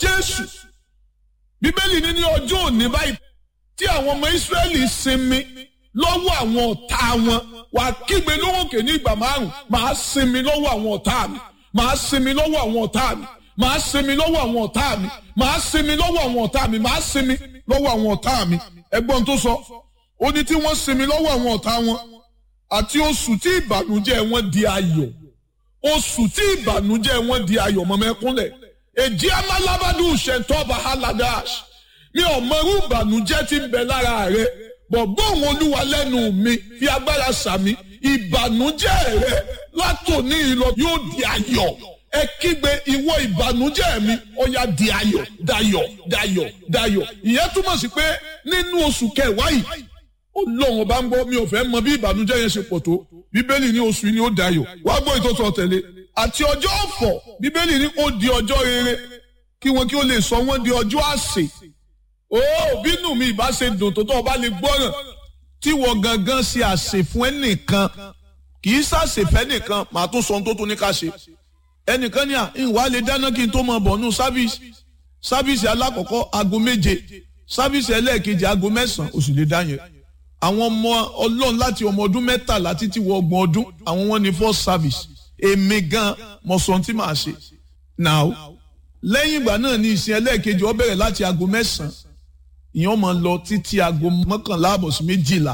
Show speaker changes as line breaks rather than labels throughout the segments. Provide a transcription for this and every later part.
jésù bíbélì ní ní ọjọ́ òní báyìí tí àwọn ọmọ ìsírẹ́lì sinmi lọ́wọ́ àwọn ọ̀tá wọn wà kígbe lóhùnkè ní ìgbà márùn máa sinmi lọ́wọ́ àwọn ọ̀tá mi máa sinmi lọ́wọ́ àwọn ọ̀tá mi máa sinmi lọ́wọ́ àwọn ọ̀tá mi máa sinmi lọ́wọ́ àwọn ọ̀tá mi máa sinmi lọ́wọ́ àwọn ọ̀tá mi ẹgbọ́n tó sọ ó ní tí wọ́n sinmi lọ́wọ́ àwọn ọ̀tá wọn àti oṣù tí ìbànújẹ́ wọn di ayọ̀ oṣù tí ìbànújẹ́ wọn di ayọ̀ mọ́mẹ́kúnlẹ̀ èjì amálábádù ṣẹ̀tọ́ba haladash mi ò mọ irú ìbànújẹ́ tí ń bẹ lára rẹ bọ̀gbọ́n òun olúwa lẹ́nu mi fi agbára sàmì ìbànújẹ́ rẹ látòní ìlọ yóò di ayọ̀ ẹ kígbe ìwọ ìbànújẹ́ mi ó yá di ayọ̀ dayọ̀ dayọ̀ dayọ̀ ìyẹn túmọ̀ sí pé nínú oṣù kẹwàá yìí ọlọ́run bá ń gbọ́ mi ò fẹ́ mọ bí ìbànújẹ́ yẹn ṣe pọ̀ tó bíbélì ní oṣù yìí ni ó dayọ̀ wá gbọ́ ìtọ́sọ tẹ̀lé àti ọjọ́ ọ̀fọ̀ bíbélì ní ó di ọjọ́ rere kí wọn kí ó lè sọ wọn di ọjọ́ àsè ó bínú mi ìbá ṣe dùn tó tó ọba lè gbọ́ràn tí wọ́n gangan ṣe àsè fún ẹnìkan kì í ṣàṣèfẹ́ nìkan màá tún sọ ohun tó tún ní ká ṣe ẹnìkan ní à ìwà lè dáná kí n tó mọ bọ̀ nù sáfíìsì sáfíìsì alákọ̀ọ́kọ́ aago méje sáfíìsì ẹlẹ́ẹ̀kejì aago mẹ́sàn-án oṣù lè dá yẹn àwọn ọmọ ọlọ́run láti ọmọ ọdún mẹ́tàlá títí wọ ọgbọ̀n ọdún àwọn wọn ní first service èmi gan mọ̀ sọ tí màá ṣe now lẹ́yìn ìgbà náà ní ìsìn ẹlẹ́ẹ̀kejì ó bẹ̀rẹ̀ láti aago mẹ́sàn-án ìyẹn máa lọ títí aago mọ́kànlá àbọ̀ sí méjìlá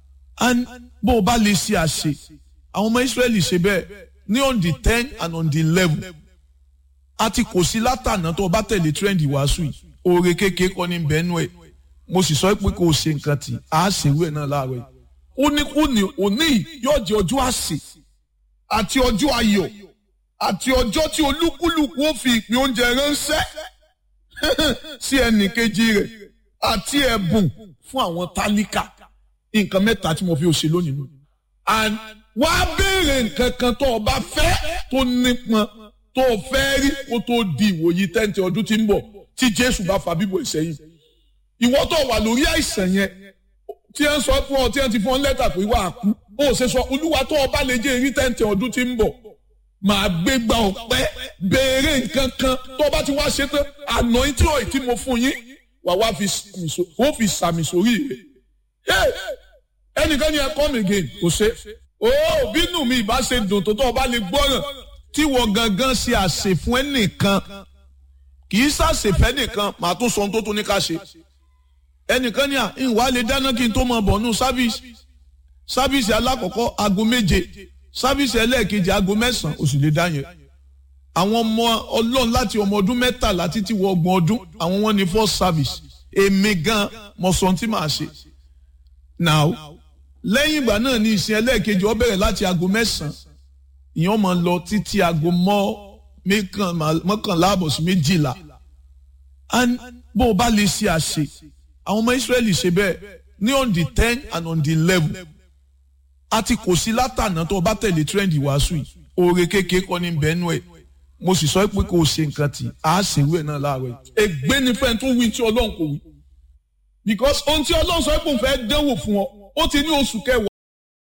bó o bá lè ṣe àṣe àwọn ọmọ Ísírẹ́lì ṣe bẹ́ẹ̀ ní on the ten and on the eleven àti kò sí látànà tó o bá tẹ̀lé trend ìwàásù yìí oore kékeré kọ́ ní bẹ́ẹ̀nù ẹ̀ mo sì sọ pé kò ṣe nǹkan tí a ṣèwé ẹ̀ náà láàárọ̀ yìí ó ní kú ní òní yóò jẹ́ ọjọ́ àsè àti ọjọ́ ayọ̀ àti ọjọ́ tí olúkúlùkù ó fi ìpín oúnjẹ ránṣẹ́ sí ẹnì kejì rẹ̀ àti ẹ̀bùn fún àwọn tálíkà nǹkan mẹ́ta tí mo fi ṣe lónìí nù. and wá béèrè nǹkan kan tó o bá fẹ́ tó nípọn tó o fẹ́ rí kó tó di ìwòyí tẹ́ǹtì ọdún tí ń bọ̀ tí Jésù bá fa bíbọ̀ ìsẹ́yìn. ìwọ tó wà lórí àìsàn yẹn tí ẹ ń sọ fún ọ tí ẹ ti fún ọ lẹ́tà pé wà á kú ó ṣe sọ olúwa tó o bá lè jẹ́ èrí tẹ́ǹtì ọdún tí ń bọ̀ màá gbé gba ọ̀pẹ́ béèrè nǹkan kan tó o bá ti wá ṣe tán àná tí ò tí mo fún yín wà wá fi sàmì sórí rẹ̀ ẹnìkan ni ẹ come again kò ṣe ó bínú mi ìbá ṣe dùn tó tó ọba lè gbọ́ràn tí wọ́n gangan ṣe àṣẹ fún ẹnìkan kì í ṣàṣèfẹ́ nìkan màá tún sọ ohun tó tún ní ká ṣe ẹnìkan ni à ìwà lè dáná kí n tó mọ bọ̀ nù sáfíìsì sáfíìsì alákọ̀ọ́kọ́ aago méje sáfíìsì ẹlẹ́ẹ̀kejì aago mẹ́sàn-án oṣù lè dá yẹn àwọn ọmọ ọlọ́run láti ọmọ ọdún mẹ́tàlá títí wọ ọgbọ̀n ọdún àwọn wọn ní first service èmi gan mọ̀ sọ ohun tí màá ṣe now lẹ́yìn ìgbà náà ní ìsìn ẹlẹ́ẹ̀kejì ó bẹ̀rẹ̀ láti aago mẹ́sàn-án ìyẹn máa lọ títí aago mọ́kànlá àbọ̀ sí méjìlá bó o bá lè ṣe àṣe àwọn ọmọ Ísírẹ́lì ṣe bẹ́ẹ̀ ní on the ten and on the eleven àti kò sí látànà tó o bá tẹ̀lé trend ìwàásù yìí oore kékeré kọ́ ní bẹ́ẹ̀nù ẹ̀ mo sì sọ pé kò ṣe nǹkan tí a ṣèwé náà láàárọ̀ yìí. ègbé ni fẹ́ẹ́ tó wí tí Ọlọ́run kò wí because ohun tí Ọlọ́run sọ pé òun fẹ́ dánwò fún ọ ó ti ní oṣù kẹwàá.